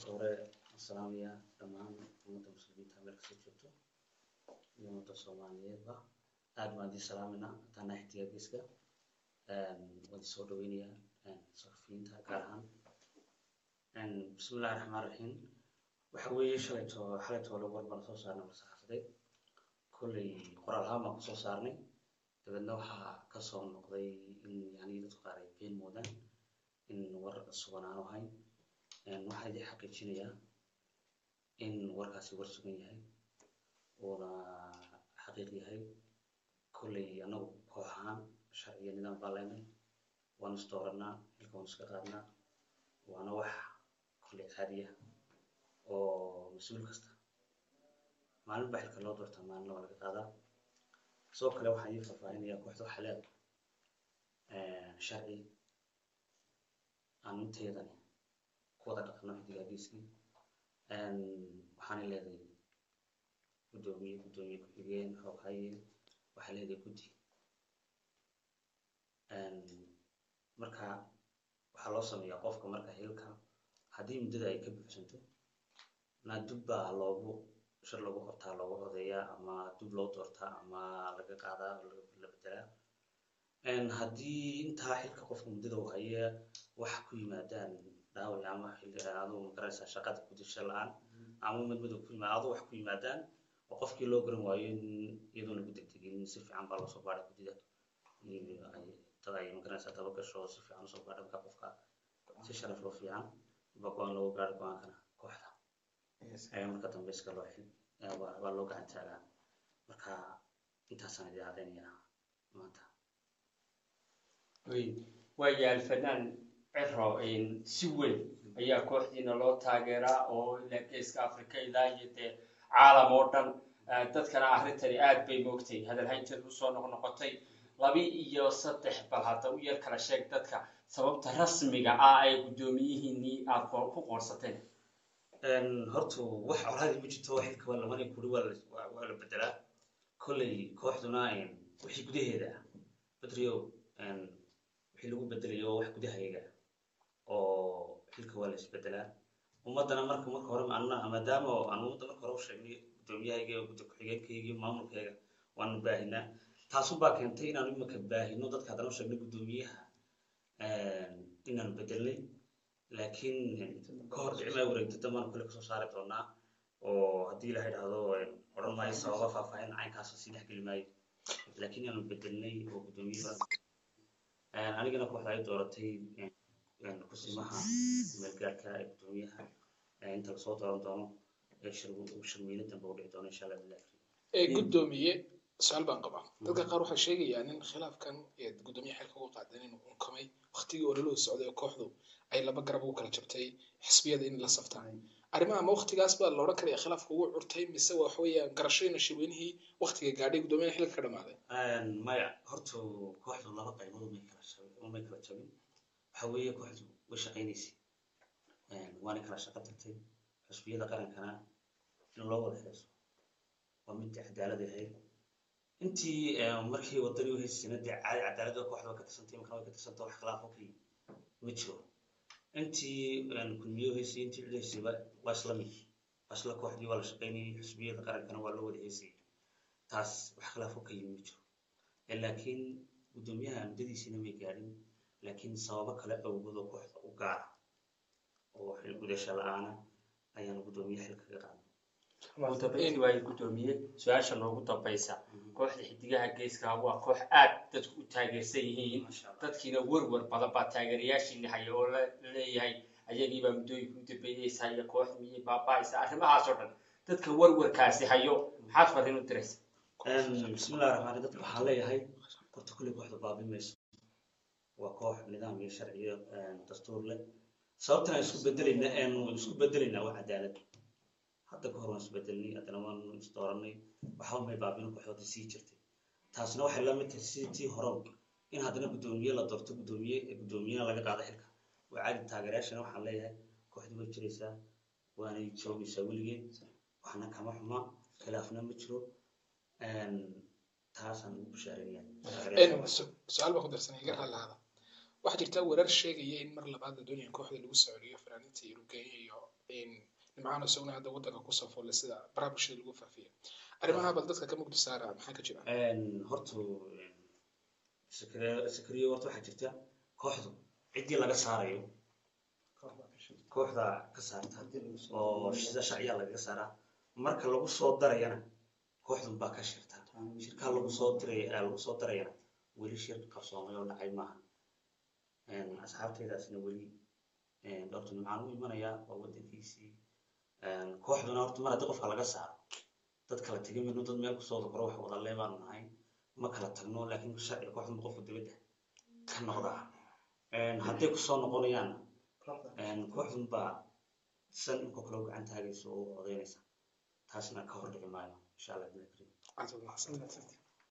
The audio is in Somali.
hore waan salaamayaa dhammaan ummadda muslimiinta meel kasta joogto iyo ummadda soomaaliyeedba aad baan idin salaamayna haddaan nahay xidiga geeska waan idin soo dhaweynayaa saxafiyiinta gaar ahaan bismillahi raxmaan raxiim waxa weeye shalayto xalayto hore war baan soo saarnay war saxaafadeed kolley qoraal ahaan baan kusoo saarnay dabeedna waxaa kasoo noqday in yani dadku qaar ay been moodaan in war sugan aanu ahayn waxaa idin xaqiijinayaa in warkaasi war sugan yahay uuna xaqiiq yahay kolley annagu koox ahaan sharciyo nidaam baan leenay waanu isdooranaa xilka waanu iska qaadnaa waana wax kolley caadiya oo mas-uul kasta maalin baa xilka loo doortaa maalina waa laga qaadaa sidoo kale waxaan idin faahfaahinayaa kooxda waxaa leedahay sharci aan inteedani ku wada dhaqano xidiga geeskii waxaanay leedahay guddoomiye guddoomiye ku-xigeen xooghaye waxay leedahay guddi marka waxaa loo sameeyaa qofka marka xilka haddii muddada ay ka buuxsanto na dub baa loogu shir lagu qabtaa loogu codeeyaa ama dub loo doortaa ama laga qaadaa la bedelaa haddii intaa xilka qofka muddada uu haya wax ku yimaadaan dhaawac ama xilli aduu magaraysaa shaqada gudasho la-aan ama madmadow ku yimaad aduu wax ku yimaadaan oo qofkii loo garan waayo in iyadoona ku degdegin si fiican baa loosoo baadhay guddida dad ay magaraysaa daba gasho si fiican usoo baadhay marka qofka si sharaf loo fiican ba go-aan loogu gaaro go-aankana kooxda marka dambe iska loo xil waa loo gacan taagaa marka intaasaan idin cadaynayaa maanta waaya alfanaan ciro si weyn ayaa kooxdiina loo taageeraa oo ilaa geeska africa ilaa iyo dee caalam oo dhan dadkana arrintani aad bay moogtay hadalhaynteedu usoo noqnoqotay laba iyo saddex bal hadda u yar kala sheeg dadka sababta rasmiga ah ay guddoomiyihiinii aad ku qoorsateen horta wax colaadii ma jirto xilka waa lamani kuri waa la bedelaa kolley kooxduna wixii gudaheeda ah badrio wixii lagu bedelayo wax gudahayaga oo xilka waa la isbedelaa ummaddana marka marka hore anna maadaama aan ummadda marka hore u sheegnay guddoomiyahayga gudda ku-xigeenkayga iyo maamulkayga waanu baahinaa taasun baa keentay inaanu imika baahino dadka haddana u sheegnay guddoomiyaha inaanu bedelnay laakiin ka hor dhicmaa wareegta dambaan kule kasoo saari doonaa oo haddii ilaha idhaahdo odhan maayo sababa faahfaahin caynkaas sii dhex geli maayo laakiin inaanu bedelnay oo guddoomiye anigana kooxda ay dooratay kusimaha meelgaarka ee guddoomiyaha inta lasoo dooran doono shirweyne dambe u dhici doono insha allah bilahi ee guddoomiye su-aal baan qabaa dadka qaar waxay sheegayaan in khilaafkan ee guddoomiyaha xilka uga qaadan inuu unkamay waktigii ololuu socday oo kooxdu ay laba garab ugu kala jabtay xisbiyada in la saftaan arrimaha ma waktigaas baa la odhan karaya khilaafka ugu curtay mise waxa weeyaan garashayna shirweynihii waktiga gaadhay guddoomiyaha xilka ka dhamaaday maya horta kooxdu laba qaybood umay kala umay kala jabin waxa weeye kooxdu way shaqaynaysay waana kala shaqo tagtay xusbiyada qarankana in loo wada heeso waa mid cadaalad ahayd intii markii wadani u haysayna dee caadi cadaaladda kooxda way ka tirsantay markana way ka tirsanta wax khilaafo kii ma jiro intii kulmiyo haysay intii cid haysayba waa isla mid waa isla kooxdii waa la shaqaynayay xusbiyada qarankana waa loo wada haysayay taas wax khilaafo ka yimi ma jiro laakiin guddoomiyaha muddadiisina may gaadhin laakiin sababo kale awgood oo kooxda u gaara oo xil gudasho la-aana ayaanu guddoomiye xilka ka qaadnay ugu dambeyntii waayo guddoomiye su-aasha noogu dambaysa kooxda xidigaha geeska waa koox aad dadku u taageersan yihiin dadkiina werwer badan baa taageerayaashiina haya oo la leeyahay ayagiibaa muddooyinka u dambeeyeysa iyo koox miyay baaba'aysa arrimahaas oo dhan dadka werwerkaasi hayo maxaad fariin u diraysa bismillahi raxmaani dadka waxaan leeyahay horta kulley kooxda baabi mayso waa koox nidaam iyo sharciyo dastuur leh sababtan aan isku bedelayna aanu isku bedelaynaa waa cadaalad hadda ka hor waan isbedelnay haddana waanu isdooranay waxba may baabino kooxoodii sii jirtay taasna waxay la mid tahay sidii tii hore in haddana guddoomiye la doorto guddoomiye guddoomiyena laga qaado xilka waa caadi taageerayaashana waxaan leeyahay kooxdii way jiraysaa waanay joogaysaa weligeed waxna kama xuma khilaafna ma jiro taasaan ugu bushaaraynayaa su-aal baa ku darsanay iga raalaada waxaa jirta warar sheegaya in mar labaad la doonaya in kooxda lagu socodiyo fanaaniinta yurubgeenya iyo nimcaan isaguna hadda waddanka ku safoole sida baraha bulshada lagu faafiya arrimaha bal dadka ka mugdi saara maxaa ka jira horta sakariyo horta waxaa jirta kooxdu ciddii laga saarayo kooxda ka saarta oo sida sharciya lagaga saaraa marka lagu soo darayana kooxdun baa ka shirta shirkaa lagu soo diray lagu soo darayana weli shir qabsoomay oo dhacay maaha asxaabteydaasna weli dhowrta nimcaan u imanaya waa waddankiisii kooxduna horta mar haddii qofka laga saaro dad kala tegin mayno dad meel kusoo dakoro wax wada leebaanu nahay ma kala tagno laakiin sharciga kooxdun qofka dibadda ka noqdaa hadday kusoo noqonayaan kooxdun baa san inkoo kale u gacan taagaysa oo odaynaysa taasna ka hor dhici maayo insha allah bidna karim aad baad mahadsantahay